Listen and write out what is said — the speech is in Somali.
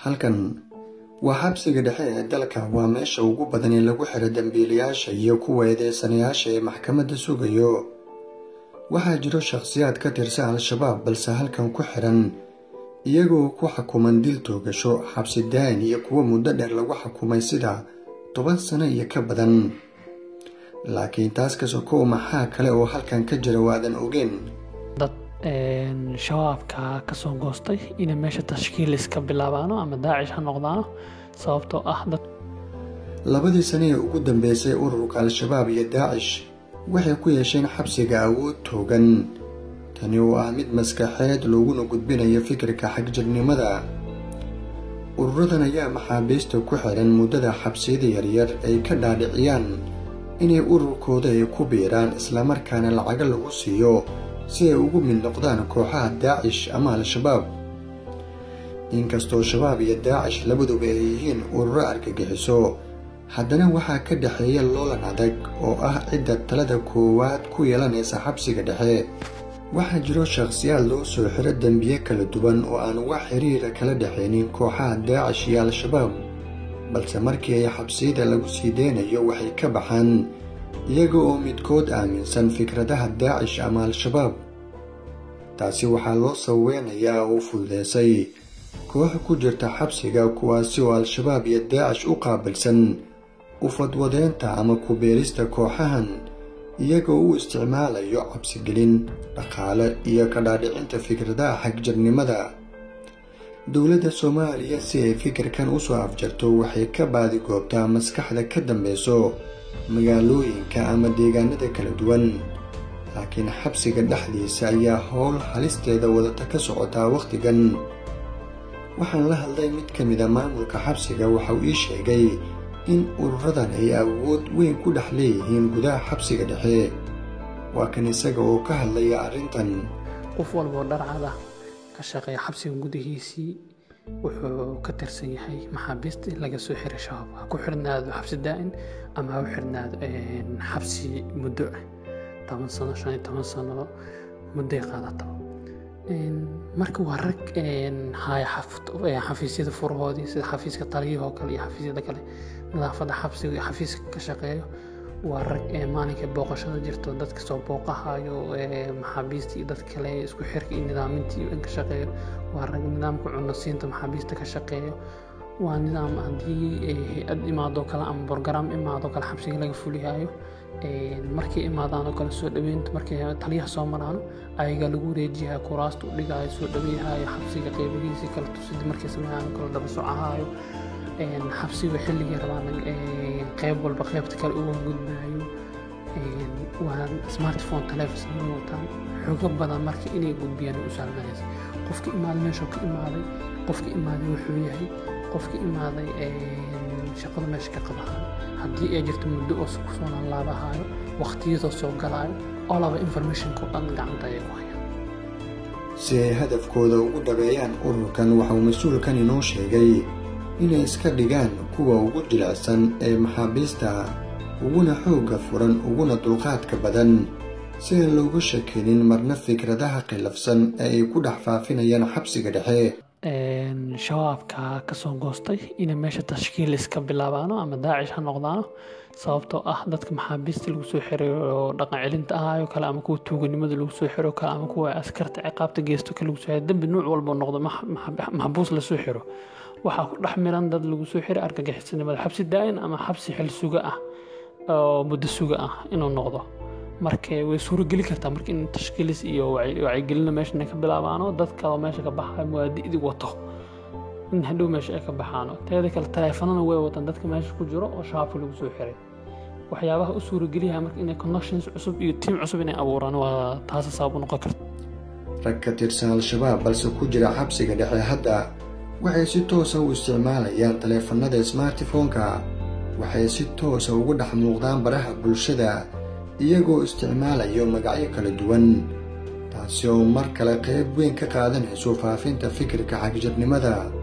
halkan waa xabsiga dhexe ee dalka waa meesha ugu badan ee lagu xiro dambiilayaasha iyo kuwa eedeysanayaasha ee maxkamadda sugayo waxaa jiro shakhsiyaad ka tirsan al-shabaab balse halkan ku xiran iyagoo ku xukuman dil toogasho xabsi daayin iyo kuwo muddo dheer lagu xukumay sida toban sano iyo ka badan laakiin taas ka sokow maxaa kale oo halkan ka jira waadan ogeen dad shabaabka kasoo goostay inay meesha tashkiil iska bilaabaano ama daacish ha noqdaano sababtoo ah dad labadii sane ee ugu dambeysay ururka al-shabaab iyo daacish waxay ku yeesheen xabsiga awood toogan tani oo ah mid maskaxeed looguna gudbinayo fikirka xagjirnimada ururadan ayaa maxaabiista ku xiran muddada xabsiyada yaryar ay ka dhaadhiciyaan inay ururkooda ay ku biiraan islamarkaana lacago lagu siiyo si ay ugu mid noqdaan kooxaha daacish ama al-shabaab inkastoo shabaab iyo daacish labaduba ay yihiin ururo argagixiso haddana waxaa ka dhexeeya loolan adag oo ah cidda talada koowaad ku yeelanaysa xabsiga dhexe waxaa jiro shakhsiyaad loo soo xiro dembiye kala duwan oo aan wax xiriira kala dhexaynin kooxaha daacish iyo al-shabaab balse markii ay xabsiyada lagu sii deynayo waxay ka baxaan iyaga oo midkood aaminsan fikradaha daacish ama al-shabaab taasi waxaa loo saweynayaa oo fududeysay koox ku jirta xabsiga kuwaasi oo al-shabaab iyo daacish u qaabilsan u fadwadeynta ama ku-beerista kooxahan iyagoo u isticmaalayo cabsigelin dhaqaale iyo ka dhaadhicinta fikradaha xagjirnimada dowladda soomaaliya si ay fikirkan usoo afjarto waxay ka baadigoobtaa maskaxda ka dambeyso magaalooyinka ama deegaanada kala duwan laakiin xabsiga dhexdiisa ayaa howl halisteeda wadata ka socotaa wakhtigan waxaan la hadlay mid ka mid a maamulka xabsiga waxauu ii sheegay in ururadan ay awood weyn ku dhex leeyihiin gudaha xabsiga dhexe waa kan isaga oo ka hadlaya arrintan qof walboo dharcada ka shaqeeya xabsiga gudihiisii wuxuu ka tirsan yahay maxaabiista in laga soo xiray shabaab ha ku xirnaado xabsi daa'in ama ha u xirnaado xabsi muddo ah toban sano shan iyo toban sano muddoy qaadataba marka waa rag haya xafiisyada furahoodii sida xafiiska taliyahoo kale iyo xafiisyada kale nadaafadda xabsiga iyo xafiiska ka shaqeeyo waa rag maalinka booqashada jirto dadka soo booqahayo maxaabiista iyo dad kale isku xirka iyo nidaaminta iyo in ka shaqeeyo waa rag nidaamka cunasiinta maxaabiista ka shaqeeyo waa nidaam haddii hay-ad imaadoo kale ama borogaraam imaadoo kale xabsiga laga fulihayo markay imaadaanoo kale soo dhaweynta markay taliyaha soo maraano ayagaa lagu wareejiyaha kuraasta u dhigayo soo dhaweyahayo xabsiga qeybihiisii kale tusidi markay sameeyaan kale daba socahayo xabsiga xilligii rabaan qeyb walba qeybta kale uga gudbaayo waa smartphone telefon inay wataan xogo badan marka inay gudbiyaan u sahlanaysa qofka imaaday meeshuu ka imaaday qofka imaaday wuxuu yahay qofka imaaday shaqada meesha ka qabahayo haddii ay jirto muddo oo kusoo laalaabahayo waqtiyadoo soo galaayo oo laba informationka oo dhan gacanta ayay ku hayaan si ay hadafkooda ugu dhabeeyaan ururkan waxauu mas-uulkan inoo sheegay inay iska dhigaan kuwa ugu jilicsan ee maxaabiista uguna xoogga furan uguna dulqaadka badan si aan looga shakinin marna fikradaha khilafsan ee ay ku dhex faafinayaan xabsiga dhexe shabaabka kasoo goostay inay meesha tashkiil iska bilaabaano ama daacish ha noqdaano sababtoo ah dadka maxaabiista lagu soo xiray oo dhaqan celinta ahaayo kale ama kuwa tuuganimada lagu soo xiro kale ama kuwa askarta ciqaabta geysto kale lagu soo xiro dembi nuuc walba noqdo maxbuus lasoo xiro waxaa ku dhex miran dad lagu soo xiray argagixisanimada xabsi daa'in ama xabsi xil suga ah oo muddo suga ah inuu noqdo marka way suurogeli kartaa marka in tashkiilis iyo wacyigelina meeshan ay ka bilaabaano dadka meesha ka baxayo muwaadi'dii wato in hadhow meesha ay ka baxaano teeda kale taleefanana way wataan dadka meesha ku jiro oo shabaabka lagu soo xiray waxyaabaha u suurogeliyaha marka inay connections cusub iyo tiim cusub inay abuuraan waa taasa sabab u noqon karta rag ka tirsan al-shabaab balse ku jira xabsiga dhexe hadda waxay si toosa u isticmaalayaan taleefanada smartifonka waxay si toosa ugu dhex muuqdaan baraha bulshada iyagoo isticmaalayo magacyo kala duwan taasi oo mar kale qayb weyn ka qaadanayso faafinta fikirka xagjirnimada